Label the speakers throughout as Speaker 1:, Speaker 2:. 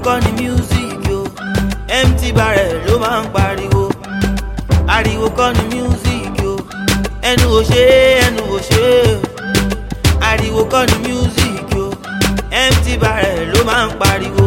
Speaker 1: kọ́ ni music yo empty barrel ló máa ń pariwo ariwo kọ́ ni music yo ẹnu ò ṣe é ẹnu ò ṣe é ariwo kọ́ ni music yo empty barrel ló máa ń pariwo.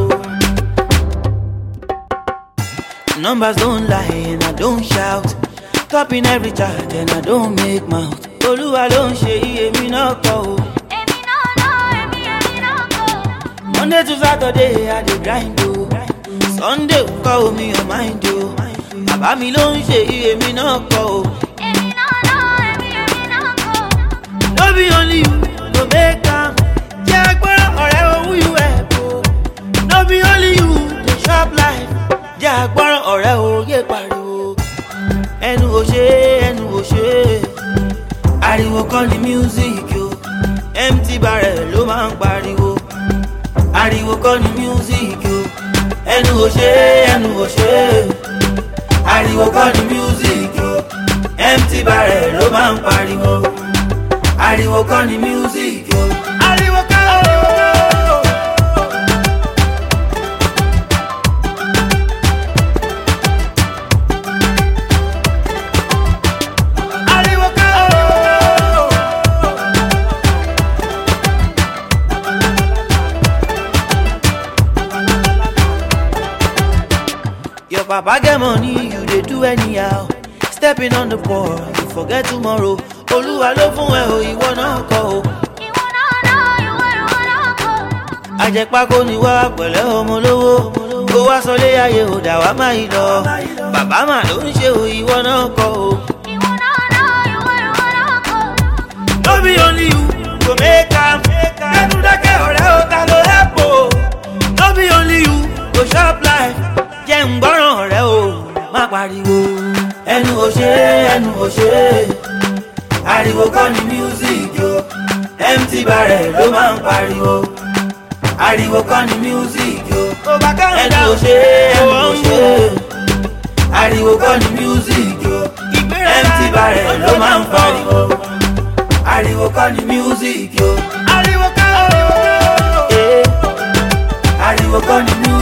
Speaker 1: Numbers don't lie and I don't shout. Topping every chart and I don't make mouth. Olúwa ló ń ṣe iye mi náà kọ́ o.
Speaker 2: Èmi náà náà, èmi èmi náà kọ́.
Speaker 1: Monday to Saturday I dey grind o. Sunday kọ́ omi ò mind o. Bàbá mi ló ń ṣe iye mi náà kọ́ o.
Speaker 2: Èmi náà náà, èmi èmi náà kọ́.
Speaker 1: No be only you go make am. Jẹ́ agbára ọ̀rẹ́ owó you help o. No be only you dey chop life. Jẹ́ agbára ọ̀rẹ́ òye pariwo. Ẹnu ò ṣe é, ẹnu ò ṣe é. Ariwo kọ́ ni music o. Empty barrel ló máa ń pariwo. Ariwo kọ́ ni music o. Ẹnu ò ṣe é, ẹnu ò ṣe é. Ariwo kọ́ ni music o. Empty barrel ló máa ń pariwo ariwo kọ́ ni music o. ariwo kọ́ o. ariwo kọ́ o. Your papa get money, you dey do anyhow. Stepping on the poor, you forget tomorrow. Olúwa ló fún ẹ o, ìwọ náà kọ́ o.
Speaker 2: Ìwọ náà náà, ìwọ ìwọ náà kọ́.
Speaker 1: Àjẹpákó ni wá pẹ̀lẹ́ ọmọ olówó. Kó wá sọlé ayé ò dà wá má yìí lọ. Bàbá mà ló ń ṣe o, ìwọ náà kọ́ o.
Speaker 2: Ìwọ náà náà, ìwọ ìwọ náà kọ́.
Speaker 1: No be only you go make am. Ẹnu dákẹ́ ọ̀rẹ́ o, ta ló help o? No be only you go chop life. Jẹ́ ń gbọ́ràn ọ̀rẹ́ o, má pariwo. Ẹnu ò ṣe é, ẹnu ò ṣe é. Ariwo kọ́ ni music o. Empty barrel ló máa ń pariwo. Ariwo kọ́ ni music o. Ẹnu ò ṣe é, ẹnu ò ṣe é. Ariwo kọ́ ni music o. Empty barrel ló máa ń pariwo ariwo kọ́ ni music yo. ariwo kọ́ o. ariwo kọ́ ni music.